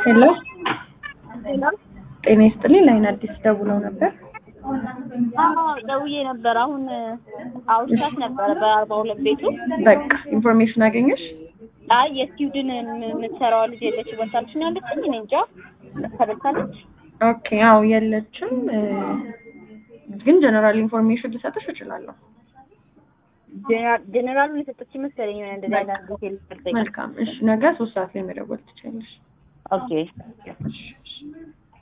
ሄሎ ጤና ይስጥልኝ። ላይን አዲስ ደውለው ነበር። አዎ ደውዬ ነበር። አሁን አውርቻት ነበረ በአርባ ሁለት ቤቱ። በቃ ኢንፎርሜሽን አገኘሽ? አይ የስዊድን የምትሰራዋ ልጅ የለች በልታለች ነው ያለችኝ። እኔ እንጃ ተበልታለች። ኦኬ አዎ የለችም፣ ግን ጀነራል ኢንፎርሜሽን ልሰጥሽ እችላለሁ። ጀኔራሉን የሰጠች መሰለኝ የሆነ እንደዚህ አይነት ዲቴል ሰጠኝ። መልካም እሺ፣ ነገ ሶስት ሰዓት ላይ መደወል ትችላለሽ። ኦኬ እሺ፣ እሺ።